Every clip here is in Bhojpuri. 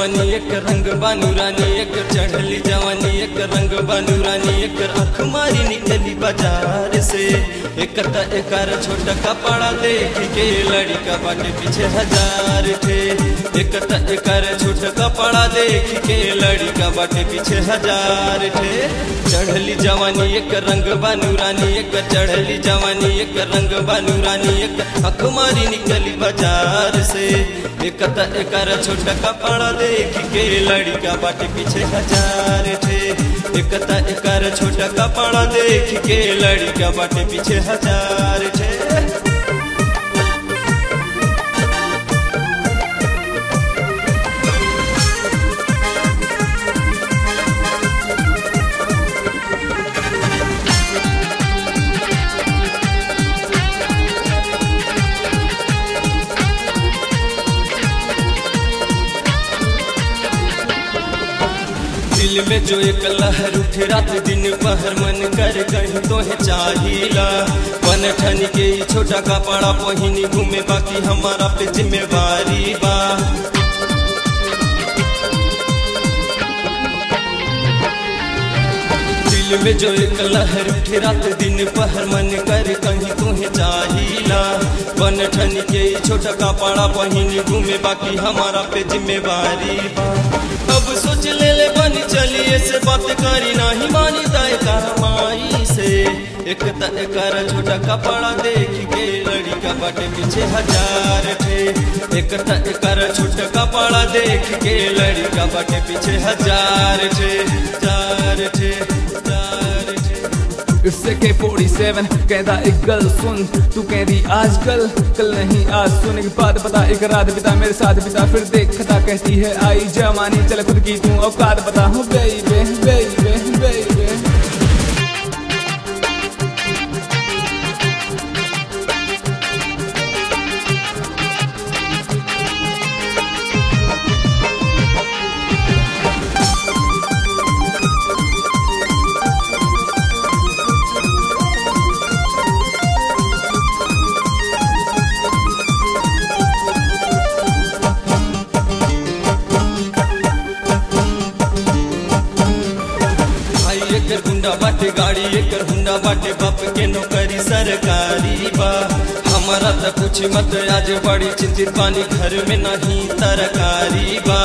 जवानी एक रंग बानू रानी एक चढ़ली जवानी एक रंग बानू रानी एक आँख मारी निकली बाजार से एक त एकर छोटा कपड़ा देख के लड़का बाटे पीछे हजार थे एक त एकर छोटा कपड़ा देख के लड़का बाटे पीछे हजार थे चढ़ली जवानी एक रंग बानू रानी एक चढ़ली जवानी एक रंग बानू रानी एक आँख मारी निकली बाजार से एक त एकर छोटा कपड़ा देख के लड़का बाटे पीछे हजार थे एक त एकर छोटा कपड़ा देख के लड़का बाटे पीछे हजार थे दिल में जो एक लहर उठे रात दिन पहर मन कर कहीं तो है चाहिला बन ठन के ही छोटा कपड़ा पहिनी घूमे बाकी हमारा पे जिम्मेवारी बा दिल में जो एक लहर उठे रात दिन पहर मन कर कहीं तुम्हें चाहिला बन ठन के ही छोटा कपड़ा पहिनी घूमे बाकी हमारा पे जिम्मेवारी बा अब सोच ले ले बनी चलिए से बात करी नहीं मानी दाए माई से एक त एकर छोटा कपड़ा देख के लड़का बाटे पीछे हजार थे एक त एकर छोटा कपड़ा देख के लड़का बाटे पीछे हजार थे हजार थे हजार थे इससे के 47 कहता एक गल सुन तू कहती आजकल कल नहीं आज सुन एक बात बता एक रात बिता मेरे साथ बिता फिर देखता कहती है आई जवानी चल खुद की तू औकात बता हूँ बेबे बेबे बेबे भाई एकर गुंडा बाटे गाड़ी एकर हुंडा बाटे बाप के नौकरी सरकारी बा हमारा तो कुछ मत आज बड़ी चिंतित पानी घर में नहीं तरकारी बा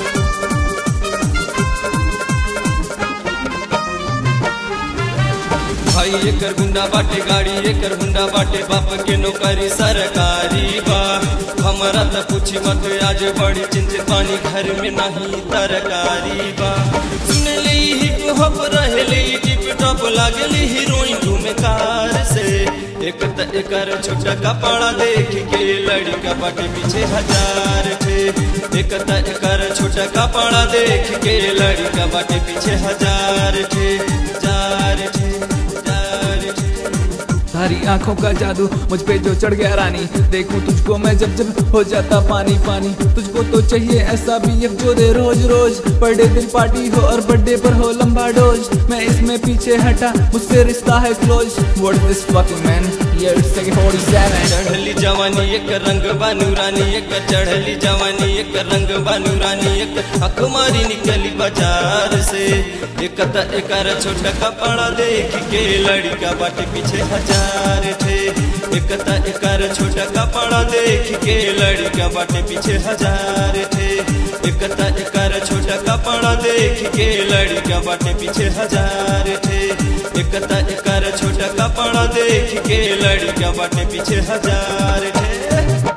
भाई एकर गुंडा बाटे गाड़ी एकर हुंडा बाटे बाप के नौकरी सरकारी बा हमारा तो कुछ मत आज बड़ी चिंतित पानी घर में नहीं तरकारी बा सुन ली हिप हॉप रहली टिप टॉप लागली हीरोइन घूमे कार से एक त एकर छोटा कपड़ा देख के लड़का बाटे पीछे हजार थे एक त एकर छोटा कपड़ा देख के लड़का बाटे पीछे हजार थे हजार थे हजार थे सारी आंखों का जादू मुझ पे जो चढ़ गया रानी देखूं तुझको मैं जब जब हो जाता पानी पानी तुझको तो चाहिए ऐसा भी जो दे रोज रोज बर्थडे दिल पार्टी हो और बर्थडे पर हो लंबा डोज मैं इसमें पीछे हटा मुझसे रिश्ता है close what this fucking man ये इट्स 47 चढ़ली जवानी एक रंग बानू रानी एक चढ़ली जवानी एक रंग बानू रानी एक अखमारी निकली बाजार से एक त एकर छोटा कपड़ा देख के लड़का बाटे पीछे हजार थे एक त एकर छोटा कपड़ा देख के लड़का बाटे पीछे हजार थे एक त एकर छोटा कपड़ा देख के लड़का बाटे पीछे हजार थे एक त एकर छोटा कपड़ा देख के लड़का बाटे पीछे हजार थे